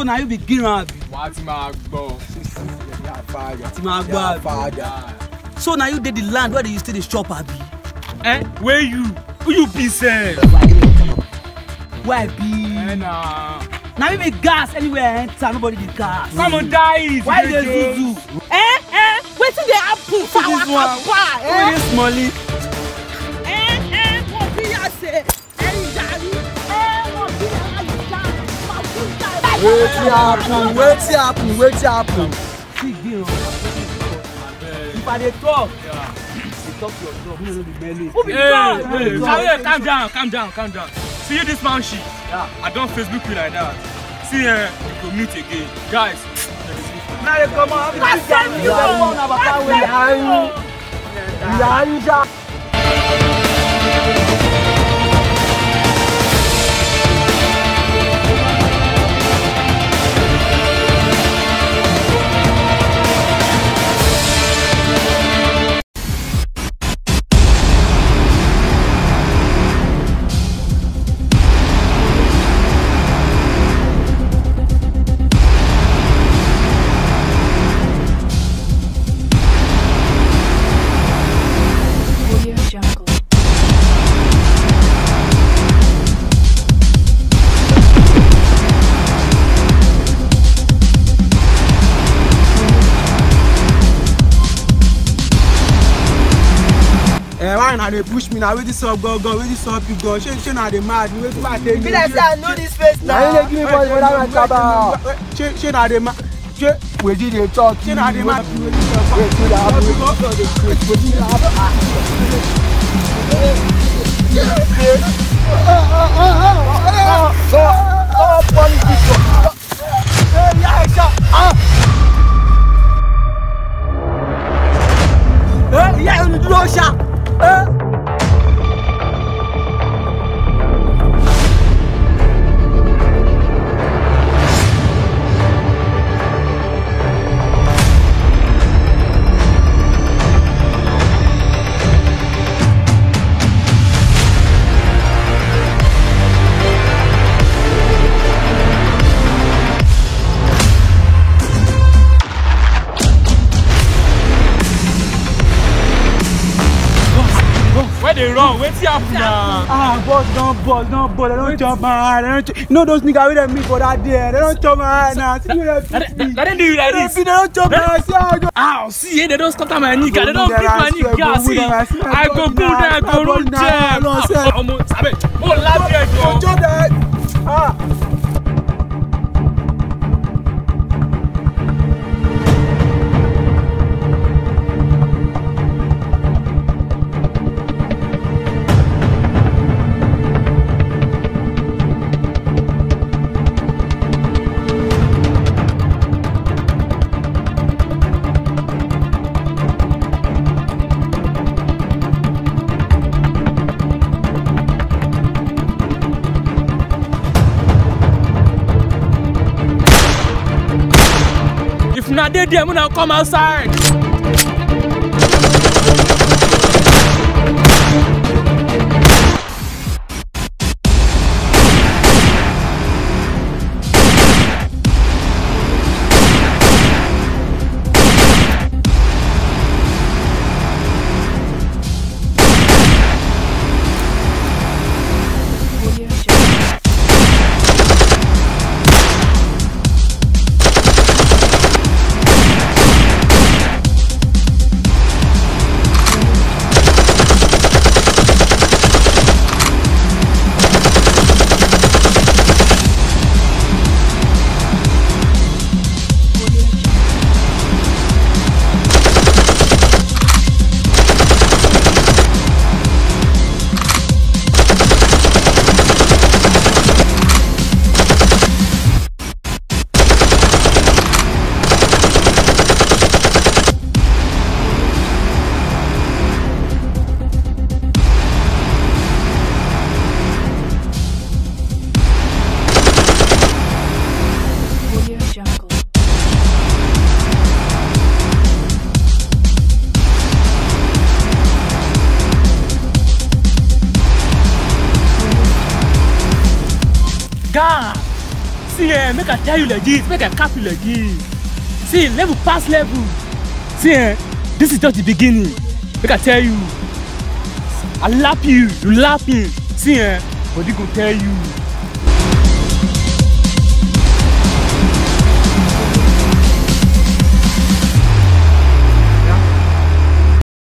na you be giran abi wàá ti máa gbọ́. ti ma gbọ́ abi so na you dey the land where dey you stay dey chop abi ẹ wey you who you be sef. why ẹ be na. na me be gas anywhere i enter nobody dey gas come on die it. why you dey zuzu Eh, eh, wetin dey happen for our this one papa? who Eh, dey smallie eh, eh, mo bí yà ṣe ẹyin jàrí. Eh, mo bí yà ṣe máa fún jàrí. wetin happen wetin happen wetin happen. see giran if i dey talk dey talk to your dog no no be mele Who be Hey, God? hey, God. hey, calm down, calm down, calm down. See you this man shit. Yeah. I don't Facebook you like that. See, eh, we go meet again. Guys, na dey come on abi That's this guy it, you dey yo. born na papa wey That's it, yo. ìyá ń já. Audio Jungle. ẹ why una dey push me na wetin sup gangan wetin sup you gan ṣé ṣé na dey mad me wetin i take Be like say I know this face na you dey give me voice for that my kaba ṣé ṣé na dey mad ṣé wetin dey talk ṣé na dey mad wetin dey happen wetin dey happen. Oh, funny people. Hey, yeah, sure. Ah. Eh, ìyá ẹ̀ ń dúró ṣá. Eh. where they run? Wait till happen now. Ah, boss don boss don boss, they don chop my eye, they don chop. You know those niggas wey dem meet for that day, they don chop my eye now. See where dem Let beat me. them- let them do you like They this. beat, they don chop my eye, see how I go. Ow, see, eh, they don't scatter my nigga. They go don't wound beat them, my I swear, nigga. go wound See, them, I swear, I go go wound boom them, them, I I go go root wound them, I them. know, sir. Ah, Omo, sabe, oh, laugh here, Don't Joe. chop that. Ah. If na dey there, una come outside. Audio Jungle. Audio Jungle. Audio Jungle. God, see eh make i tell you legit make i cap you legit see level pass level see eh this is just the beginning make i tell you i lap you you lap me see eh body go tell you